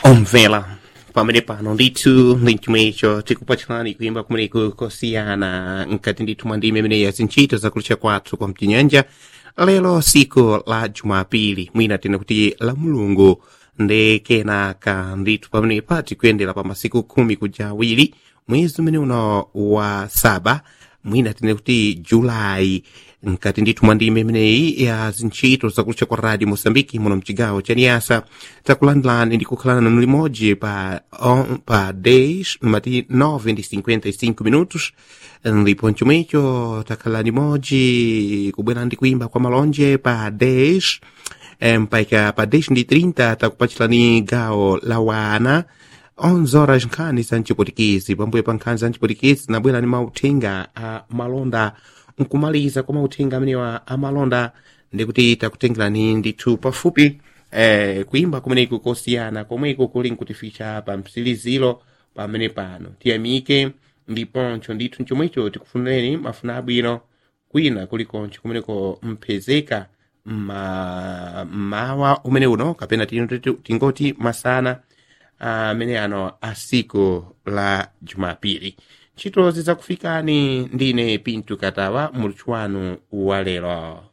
omvela pamene pano ndithu ndi chomwecho tikupatsalani kuimba kumeneko kosiyana mkati ndithu mwa ndime imeneyi zintchito zakulucha kwathu kwa mchinyanja lero siku la jumapili mwina tene kuti la mulungu ndi kenaka ndithu pamenepa tikuyendera pa masiku khumi kuja awiri mwezi umene uno wa saba mwina tene kuti julayi mkati ndithu mwa ndime imeneyi ya zintchito zakulucha kwa radio mosambiki muno mchigawo cha niyasa takulandilani ndi kukhalana nanu limodzi pa, on, pa days mati 9 ndi 55 minutos ndipo chomwecho takhala limodzi kubwera ndi kuimba kwa malonje pa days mpaka pa days ndi 30 takupachirani gawo la wana 11 horas nkhani za mchipotikizi pambuyo pa nkhani za mchipotikizi nabwera ni mauthenga a malonda nkumaliza kwa mauthenga amenewa amalonda ndikuti takutengerani ndithu pafupi eh, kuimba kumeneku kosiyana komweko kuli nkutificha pa msiliziro pamene pano tiyamike ndiponcho ndithu chomwecho tikufunireni mafuna abwino kwina kulikoncho kumeneko mpezeka ma mawa umene uno kapena tingoti masana amene ano asiku la jumapili ntchito zidzakufikani ndine pintu katawa muluthu wanu wa lero